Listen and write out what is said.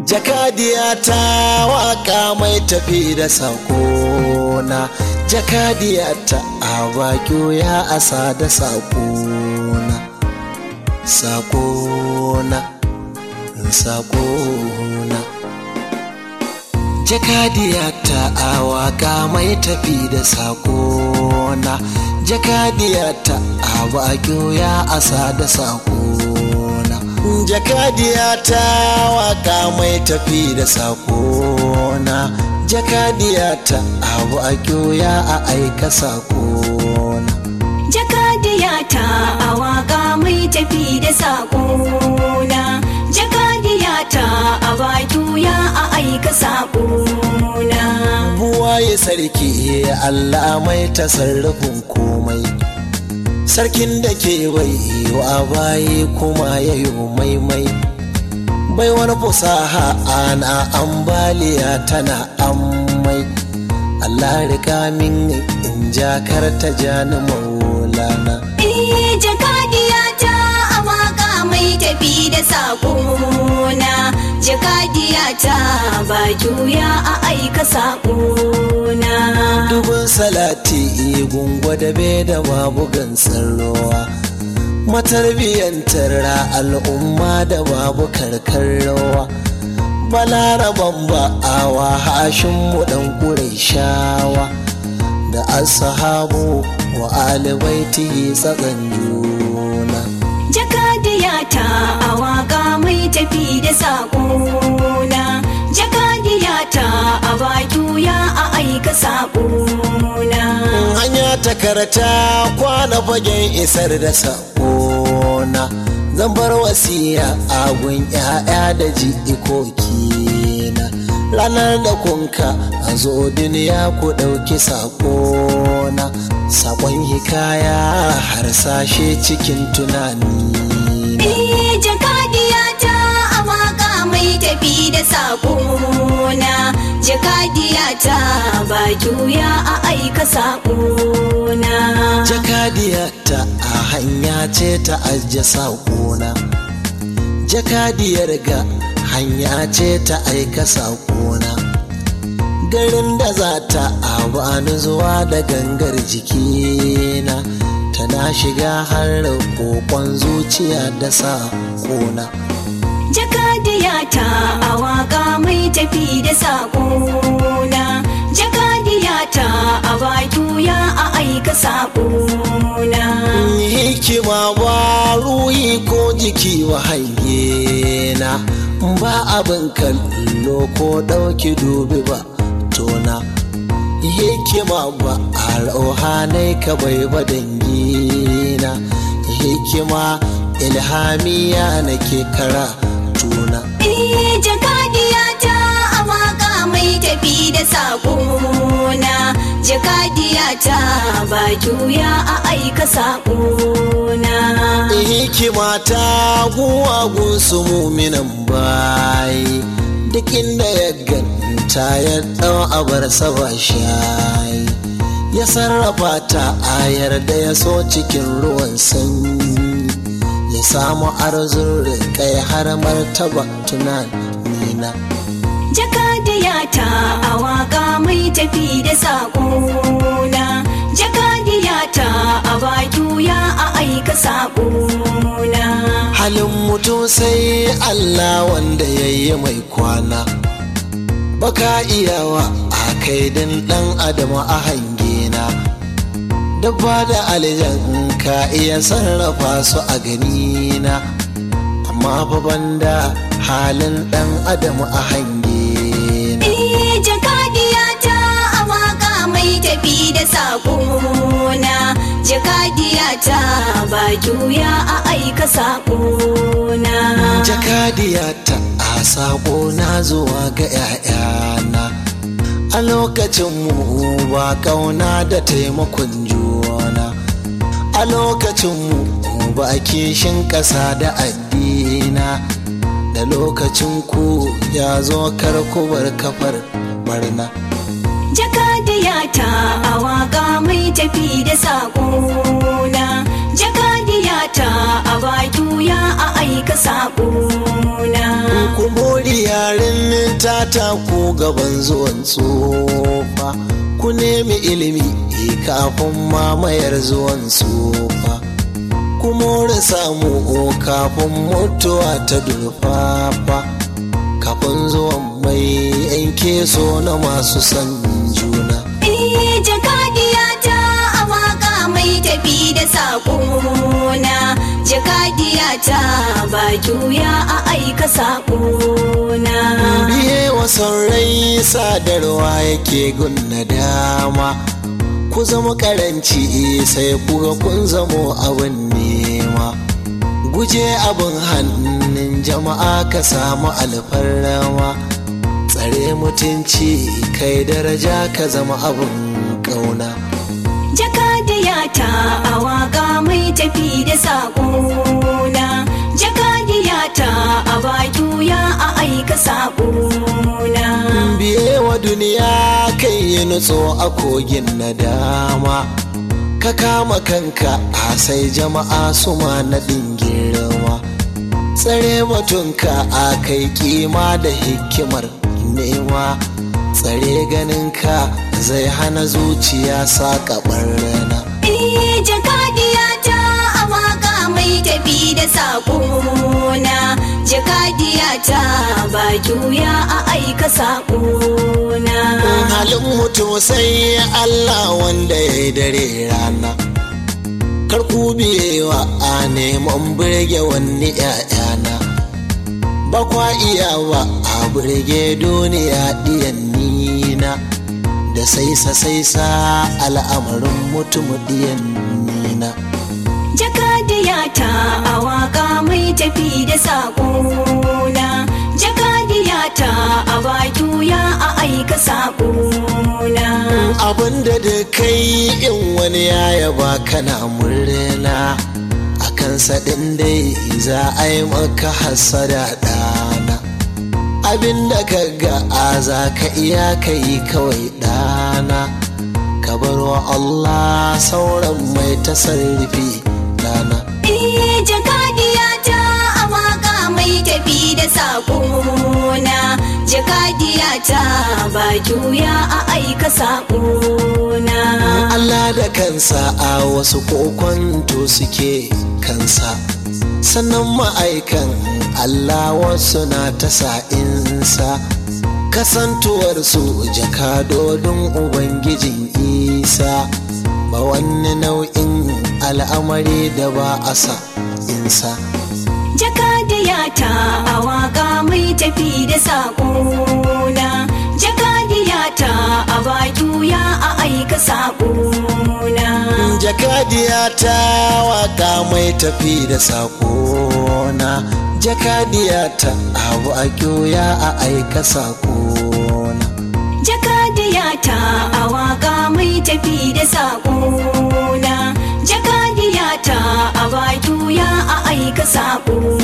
jakadiya ta waka mai tafi da sakona jakadiya ta a baki ya asa da sakona sakona sakona jakadiya ta a waka mai tafi da sakona jakadiya ta a baki ya asa da sakona jakadiya ta waka mai tafi da sakona jakadiya ta abu a ya a aika sakona jakadiya ta a waka mai tafi da sakona jakadiya ta a baki ya a aika sakona buwaye sarki allah mai tasarrufin komai sarkin da ke bai wa baye kuma ya yi maimai bai wani fusaha ana ambaliya tana ammai Allah rika min in jakar ta jani maulana Eh jakadiya ta a waka mai tafi da sakona jakadiya ta ba juya a aika sakona dubin salati gungwa da be da babu gansan ruwa matarbiyyantar al'umma da babu karkar rawa balaraban ba'awa hashin mu dan shawa da ashabu wa alibaiti tsakan juna jakadiya ta a waka mai tafi da sakona jakadiya ta a ba juya a aika sakona hanya ta karata kwana fagen isar da sakona zan bar wasiya a gun 'ya'ya da jikokina ranar da kunka a zo duniya ku ɗauki sakona sakon hikaya harsashe cikin tunani Eh jakadiya ta a waka mai tafi da sakona jakadiya ta ba juya a aika sakona jakadiya ta a hanya ce ta ajiye saƙona jakadiyar ga hanya ce ta aika saƙona garin da za ta abani zuwa da gangar jikina tana shiga har kokon zuciya da saƙona jakadiya ta a waka mai tafi da sakona jakadiya ta a ba juya a aika sakona hikima ba ruhi ko jiki wa na ba abin kallo ko ɗauki dubi ba tona hikima ba a rauhanai ka bai ba dangina hikima ilhamiya nake kara tuna Eh jakadiya ta a waka mai tafi da sakona jakadiya ta ba juya a aika sakona hikima ta guwagun su muminan bayi duk inda ya ganta ya ɗau abar saba shayi ya sarrafa ta ayar da ya so cikin ruwan sanyi ya samu arzun kai har martaba tunanina jakadiya ta a waka mai tafi da sakona jakadiya ta a ba juya a aika sakona halin mutum sai Allah wanda ya yi mai kwana baka iyawa a kaidin ɗan adam a hangena dabba da aljan ka iya sarrafa su a ganina amma fa banda halin ɗan adam a hangena Eh jakadiya ta a waka mai tafi da sakona jakadiya ta ba juya a aika sakona jakadiya ta a sako na zuwa ga 'ya'yana a lokacin mu ba kauna da taimakon juna a lokacin mu ba kishin ƙasa da addina da lokacin ku ya zo karkubar kafar barna jakadiya ta a waka mai tafi da sakona jakadiya ta a ba juya a aika sakona ku mori yaren ta ku gaban zuwan tsofa ku nemi ilimi kafin mamayar zuwan tsofa ku more samu kafin mutuwa ta durfafa kafin zuwan mai yanke so na masu san juna Eh, jakadiyata a waka mai tafi da saƙona jakadiyata ba juya a aika saƙona biye wa rai sadarwa yake gunna dama ku zama karanci sai kuga kun zamo abin nema guje abin hannun jama'a ka samu alfarrama tsare mutunci kai daraja ka zama abin ƙauna jakadiyata a waka mai tafi da saƙona jakadiyata a ba juya a aika saƙona biye wa duniya kai yi nutso a kogin nadama ka kama kanka a sai jama'a su ma naɗin girma tsare batunka a kai kima da hikimar nema tsare ganinka zai hana zuciya saƙa rana Eh, jakadiyata a waka mai tafi da saƙona jakadiyata ba juya a aika saƙona halin mutum sai Allah wanda ya yi dare rana kar ku biyewa a neman birge wani ‘ya'yana ba kwa iya ba a birge duniya ɗiyan nina da saisa saisa al'amarin mutum ɗiyan nina jakadiyata a waka mai tafi da saƙona jakadiyata a ba juya a aika saƙona abinda da kai in wani ya yaba kana murna a kansa ɗin dai za a yi maka hasada ɗana abinda ka ga a za ka iya ka yi kawai ɗana ka bar wa Allah sauran mai tasarrufi ɗana Eh, jakadiyata a waka mai tafi da saƙona jakadiyata ba juya a aika saƙona Allah da kansa a wasu kokonto suke kansa sannan ma'aikan Allah wasu na ta sa'insa kasantuwarsu jakadodin Ubangijin Isa ba wani nau'in al'amari da ba a sa insa jakadiyata a waka mai tafi da saƙona jakadiyata a ba juya a aika saƙona jakadiya ta waka mai tafi da sakona jakadiya ta abu a kyoya a aika sakona jakadiyata a waka mai tafi da saƙona jakadiyata a ba juya a aika saƙona